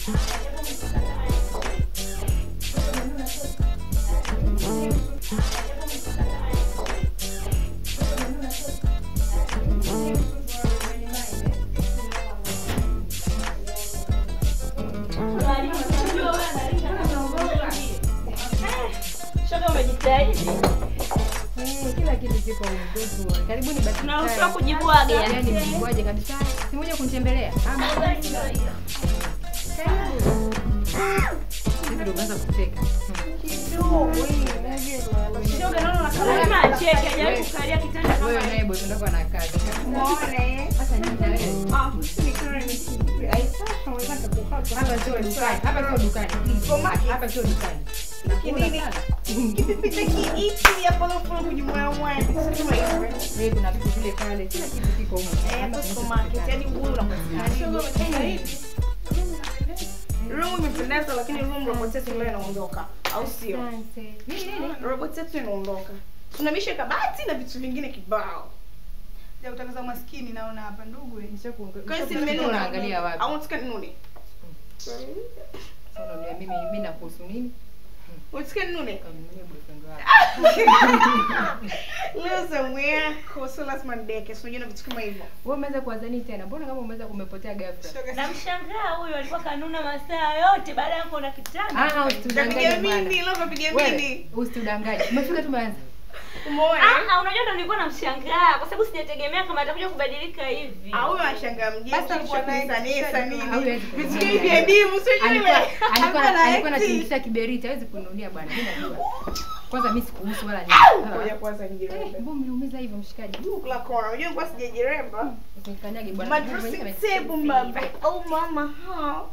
Shoga umejitahidi. Eh, kila kitu kipo mdogo. Karibuni basi. Tunaruhusiwa kujibwaga. Yaani mjibwaje kabisa. Si moja kunitembelea. Ah, mbona Hivi ndio umeanza kucheka. Shoga naona kama acheke hajawahi kukalia kitanda kama Wewe hiki. naye bosi wako ana kazi. Sasa nini na wewe? Hapa sio dukani. Hapa sio dukani. Hapa sio dukani. Nakula sana. Wewe kuna vitu vile pale. Kila kitu kiko huko. Room imependeza lakini room robot yetu leo inaondoka, au sio? Asante. Nini nini? Robot yetu inaondoka. Tunamisha kabati na vitu vingine kibao. Ya utangaza maskini naona hapa ndugu. eh. Nishakuongea. Kwa hiyo si nimenuna. Unaangalia wapi? Au unataka ninune? Sasa unaniambia mimi mimi nakuhusu nini? Unataka ninune? Kamnunie boyfriend wako. Leo somewhere koso lazima ndeke, sio na vitu kama hivyo. Wewe umeweza kuanza nini tena? Mbona kama umeweza kumepotea ghafla? Namshangaa huyu alikuwa kanuna masaa yote baada ya kuona kitanda. Ah, Kapiga usitudanganye mindi, bwana. leo kapiga Wewe mindi. usitudanganye. Umefika tumeanza. Umeona? Ah, unajua ndo nilikuwa namshangaa kwa sababu sijategemea kama atakuja kubadilika hivi. Au huyo anashangaa mjini. Basi alikuwa kisha na kusanesa nini? Hawezi Vitu kununulia. hivi vya dimu sio Alikuwa yule. alikuwa Hapana, alikuwa eti. anatingisha kiberiti, hawezi kununulia bwana. Mimi najua. Kwanza mimi sikuhusu wala Ngoja nini. kwanza Eh, nijirembe. mbona umeumiza hivyo mshikaji? Kula kona. Unajua nilikuwa sijajiremba. Usinikanyage bwana. My dressing table mama. Oh mama. huh?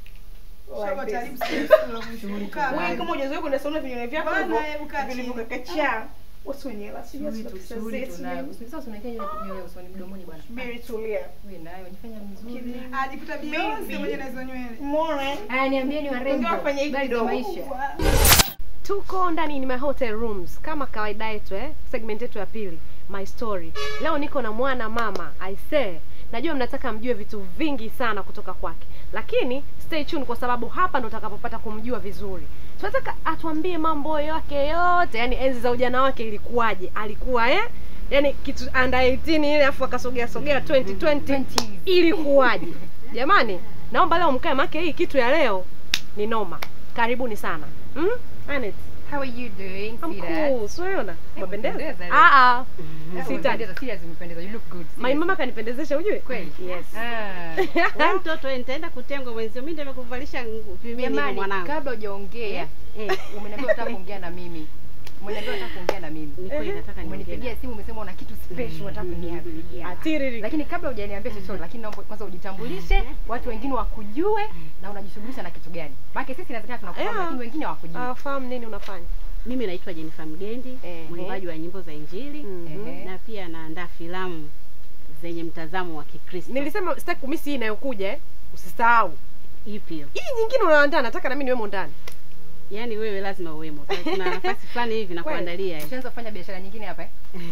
Shoga Like taribu this. siku la mwisho. Kaa Wewe mbali. kama hujazoea kwenda sauna vinywaji vyako Bwana, hivyo hebu kaa chini. vilivyokakachaa. Watu wenye hela sijui Shughuli hata tu, pesa shughuli zetu tunayo. nini. Sasa usinikae nywele nywele usoni mdomoni bwana. Subiri tulia. Wewe nayo jifanya mzuri. Ajikuta Beyonce mwenye na hizo nywele. Umeona? Haya niambieni warembo. Ungewafanya hivi Habari za kidogo. maisha. tuko ndani ni my hotel rooms kama kawaida yetu eh? segment yetu ya pili my story leo niko na mwana mama i say najua mnataka mjue vitu vingi sana kutoka kwake lakini stay tuned kwa sababu hapa ndo utakapopata kumjua vizuri tunataka atuambie mambo yake yote yani enzi za ujana wake ilikuwaje alikuwa eh yani kitu under 18 ile afu akasogea sogea 2020 ilikuwaje jamani naomba leo mkae make hii kitu ya leo ni noma karibuni sana mm? Anet, How are you doing? I'm sweetheart? cool. Siona? Umependeza? umependeza leo. Ah ah. Sita. Sita. Umependeza, serious umependeza. You look good. My serious. mama kanipendezesha ujue? Kweli? Yes. Ah. Wewe mtoto wewe nitaenda kutengwa mwenzio. Mimi ndio nimekuvalisha nguo vimini hivi Jamani, mwanangu. kabla hujaongea, Eh, umeniambia unataka kuongea na mimi. Umeniambia unataka kuongea na mimi. ni kweli nataka niongee. Umenipigia simu umesema una kitu special unataka kuniambia. Atiriri. Lakini kabla hujaniambia chochote, lakini naomba kwanza ujitambulishe, watu wengine wakujue na unajishughulisha na kitu gani. Maana sisi inawezekana tunakufahamu Yeah. lakini wengine hawakujui. Ah, fahamu nini unafanya? Mimi naitwa Jennifer Mgendi, Ehe. mwimbaji wa nyimbo za Injili Mhm. Ehe. na pia naandaa filamu zenye mtazamo wa Kikristo. Nilisema sitaki kumisi hii inayokuja eh. Usisahau. ipi hiyo? Hii nyingine unaandaa nataka na mimi niwemo ndani. Yaani wewe lazima uwemo. Kuna nafasi fulani hivi nakuandalia. eh. Ushaanza kufanya biashara nyingine hapa eh?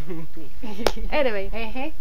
Anyway. Ehe.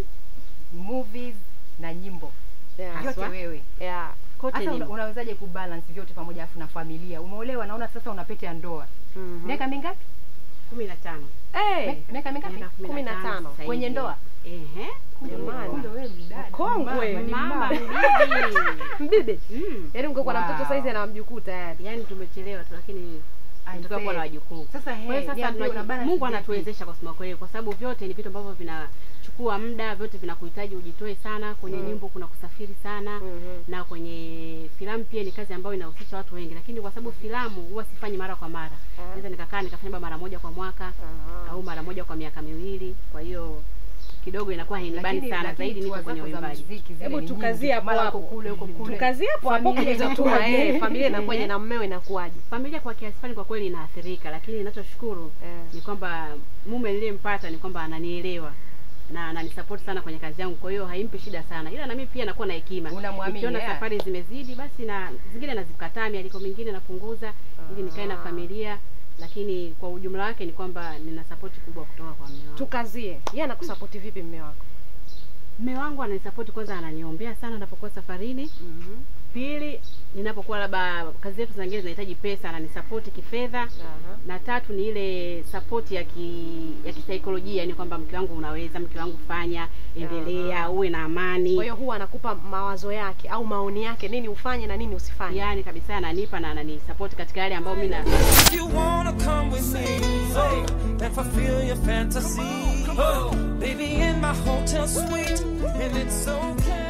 Movies na nyimbo. Yeah. Yote Haswa. wewe. Yeah. Kote Hasa ni una, unawezaje kubalance vyote pamoja afu na familia? Umeolewa naona sasa una pete ya ndoa. Mhm. Miaka mingapi? 15. Eh. Mi- Miaka mingapi? Miaka Kumi na tano. sasa Kwenye hivi. ndoa? Ehe. Jamani. Kumbe wewe mdada. Mkongwe. Mama, ni Mama mama. bibi. Mbibi. Mm. Yaani ungekuwa na Wow. mtoto saizi ana mjukuu tayari. Yaani tumechelewa tu lakini I tunataka kuwa na say. wajukuu. Sasa Kwa hiyo hey, sasa niambie una tunaji- balance Mungu vipi? anatuwezesha kwa kusema kweli, kwa sababu vyote ni vitu ambavyo vinachukua muda, vyote vinakuhitaji ujitoe sana. Kwenye Mm. nyimbo kuna kusafiri sana Mhm. na kwenye filamu pia ni kazi ambayo inahusisha watu wengi, lakini kwa sababu filamu huwa sifanyi mara kwa mara, Ah. naweza nikakaa nikafanya labda mara moja kwa mwaka Ah. au mara moja kwa miaka miwili. Kwa hiyo kidogo inakuwa hainibani Lakini- sana, lakini zaidi niko tour kwenye zako za uimbaji. muziki zile Hebu ni tukazie nyingi. hapo Mara hapo. uko kule uko kule. Tukazie hapo hapo Familia kwenye hizo tour, inakuwaje? eh. Familia inakuwaje na mmeo inakuwaje? Familia kwa kiasi fulani kwa kweli inaathirika, lakini ninachoshukuru Eh. ni kwamba mume niliyempata ni kwamba ananielewa na ananisupport sana kwenye kazi yangu, kwa hiyo haimpi shida sana, ila na mimi pia nakuwa na hekima. Unamwamini, Nikiona yeah. safari zimezidi, basi na zingine nazikataa, mialiko mingine napunguza ili nikae na familia, lakini kwa ujumla wake ni kwamba nina support kubwa kutoka kwa mume wangu. Tukazie. Yeye anakusapoti vipi mme wako? Mme wangu ananisapoti kwanza, ananiombea sana napokuwa safarini. Mhm. Pili, ninapokuwa labda kazi zetu zingine zinahitaji pesa, ananisapoti kifedha. Aha. Na tatu ni ile support ya ki, ya kisaikolojia, yani kwamba mke wangu unaweza, mke wangu fanya, endelea, uwe na amani. Kwa hiyo huwa anakupa mawazo yake au maoni yake, nini ufanye na nini usifanye. yani kabisa ananipa na ananisupport katika yale ambayo mimi na If you wanna come with me oh, and fulfill your fantasy, oh, baby, in my hotel suite, and it's okay.